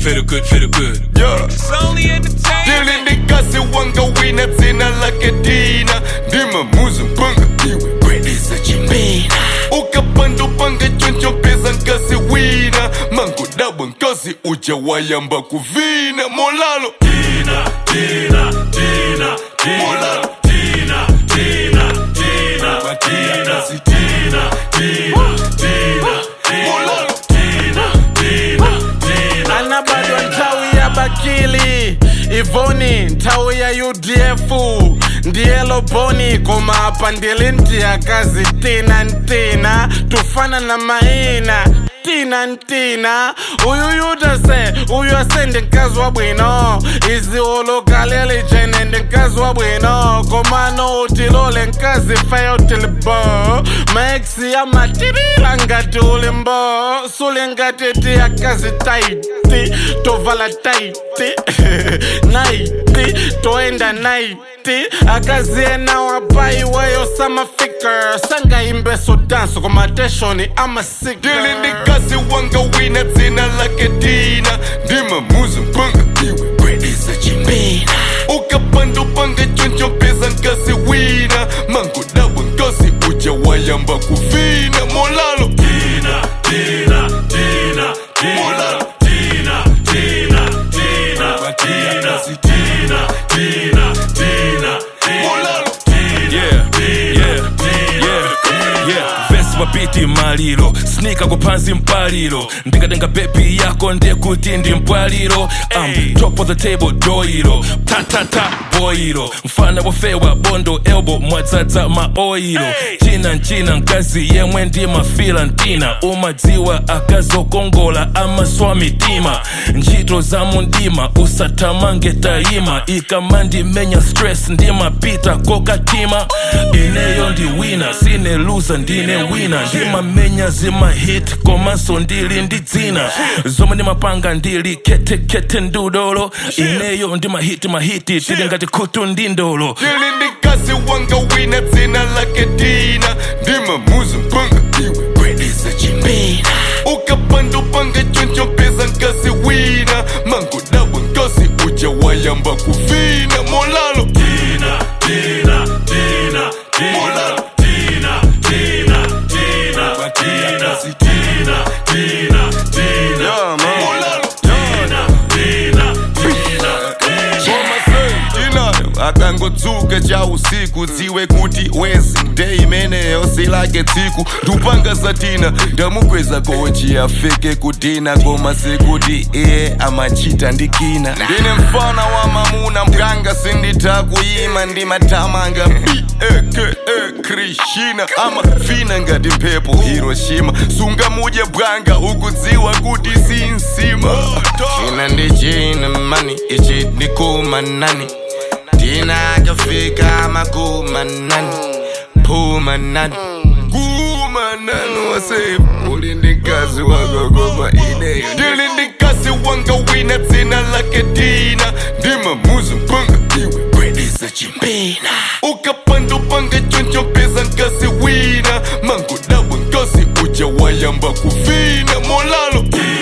feel good, feel good. yeah. It's only entertainment. Dili ndikasi wanga wina dzina lake Dina ndima muzu mpanga iwe kwedisa chimbina ukapanda upanga choncho mpeza nkasi wina mango dabwa nkasi uja wayamba kuvina molalo Tina, Tina, Tina, Tina, Molalo. Tina, Tina, Tina, Tina, Tina, Tina, Tina, molalo Tina, Tina, Tina. anabadwa nthawi ya bakili ivoni nthawi ya udf ndiye loboni koma apa ndili ndiyakazi tina ntina tufana na maina tina ntina uyu yutase uyu ase ndi mkazi wa bwino iziwolokaleli jene ndi mkazi wa bwino komano utilole mkazi fayo tilibo maexi amatirila ngati ulimbo sule ngati tiyakazi taiti tovala taiti naiti toenda naiti akaziena wapaiweyo samafika sangaimbeso danso komateshoni amasika Dili ndikasi wanga wina dzina lake Dina ndima muzu mpanga iwe kwedisa chimbina ukapanda upanga choncho mpeza nkasi wina mango dabwa nkasi uja wayamba kuvina molalo Tina, Tina, Tina, Tina, Molalo. Tina, Tina, Tina, Tina, Tina, Tina, Tina, molalo Yeah, yeah, yeah, yeah. Vesi mapiti maliro snika kupansi mpaliro ndikatenga bebi yako ndekuti ndi mpwaliro um, top of the table doiro tatata boiro mfana wofewa bondo elbo mwadzadza maoiro china nchina mkazi yemwe ndi mafila ntina umadziwa akazokongola amaswa mitima ntchito za mundima usatamange tayima ikamandimenya stress ndimapita kokatima ineyo ndi wina sine luza ndine wina ndimamenya zimahit komanso ndili ndi dzina zomwe ndimapanga ndili ketekete ndudolo ineyo ndimahiti mahiti tili ngati khutu ndi ndolo Dili ndikasi wanga wina dzina lake Dina ndima muzu mpanga iwe kwedisa chimbina ukapanda upanga choncho mpeza nkasi wina mango dabwa nkasi uja wayamba kuvina molalo Tina, Tina, Tina, Tina, Molalo. Tina, Tina, Tina, Tina, Tina, Tina, Tina, Yeah, man. Molalo. Tina, Tina, Tina, Tina. Koma sei tinayo akangodzuka cha usiku dziwe kuti wezi nde imeneyo silake tsiku ndupanga satina ndamukweza kochi afike kutina koma sekuti iye amachita ndikina ndine mfana wa mamuna mganga sinditha kuyima ndimatamanga beke krishina amafina ngati mphepo hiroshima sungamudye bwanga ukudziwa kuti sinsima china ndi china mani ichi ndikumanani tina akafika makumanani pumanani kumanani wase uli ndi mkazi wako koma ineyo ndili ndi mkazi wanga wina dzina lake tina ndima muzu mpanga iwe kwedisa chimbina ukapanda upanga choncho mpeza nkasi wina mango dabwa nkasi uja wayamba kuvina molalo